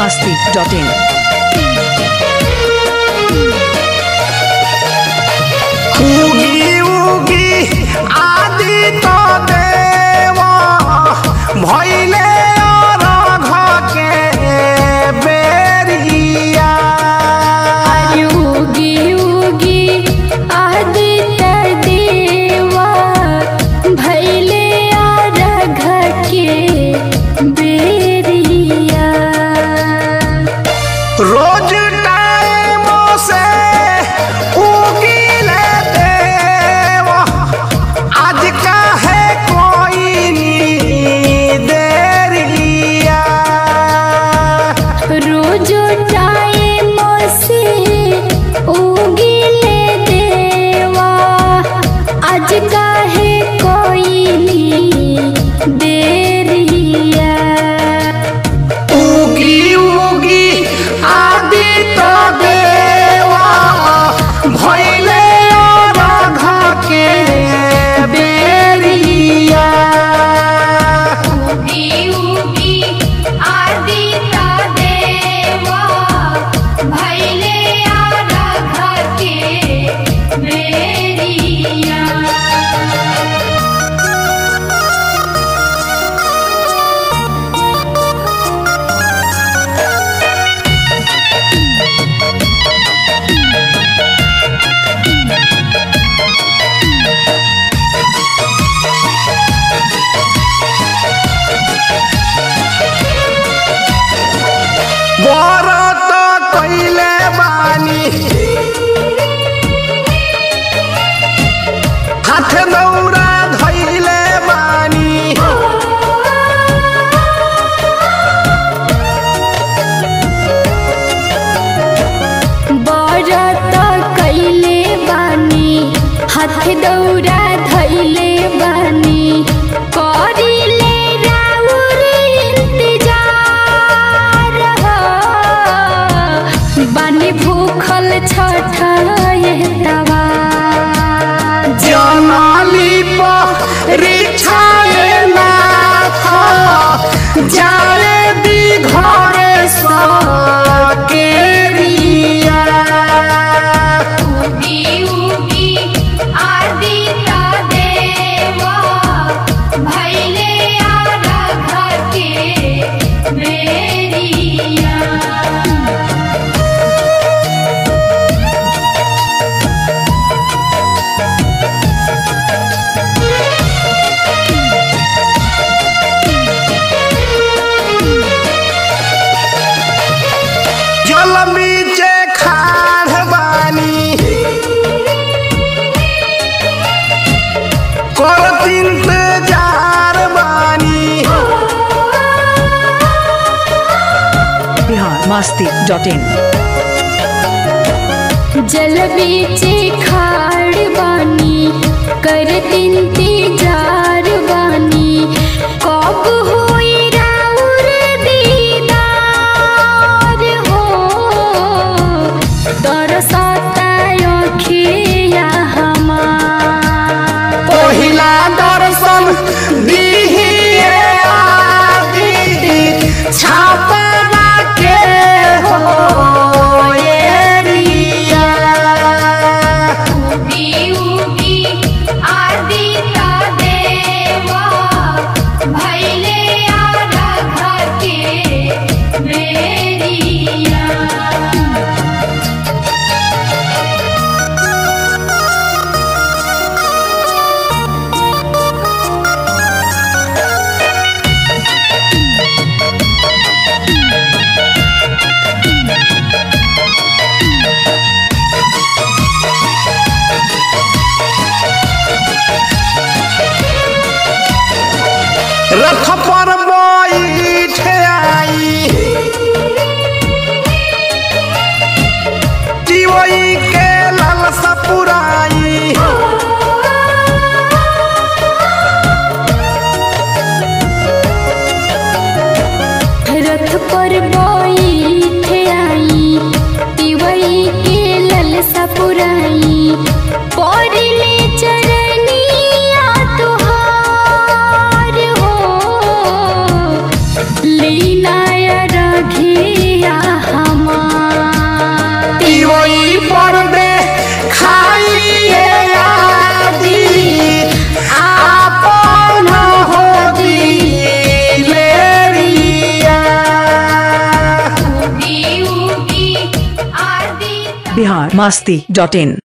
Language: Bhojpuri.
masti.in. उगी उगी आदि तो देवा भैले अरघ के बेरिया युगी युगी आदित्य देवा भैले आरघ के बेरिया रोज टाइम से उगीले देवा आज काहे कोई नी देरिया रोज टाइम से उगिले देवा आज काहे कोई देरिया उगी उगी आदि तो देवा भैले अरघ के बेरिया उगी उगी आदित्य देवा भैले आरघ के बेरिया व्रत कैले बानी हाथ दौरा धैले बानी बरत कैले बानी हाथ दौरा धैले बानी करिले राउर इंतजार हो। बानी भूखल छठवा जनाली रिछाए नाथ जाए दी घरे सके रिया उगी उगी आदित्य देवा भैले आरघ के बेरिया जल बीचे खाड़ बानी करत इंतजार बानी Bihar masti.in. जल बीचे खाड़ बानी कर इंतजार बानी कब होई राउर दीदार हो दरसता अखिया हमार पहिला दर्शन दिहिए आदि छापना के हो एरिया उगी उगी आदित्य देवा भैले masti.in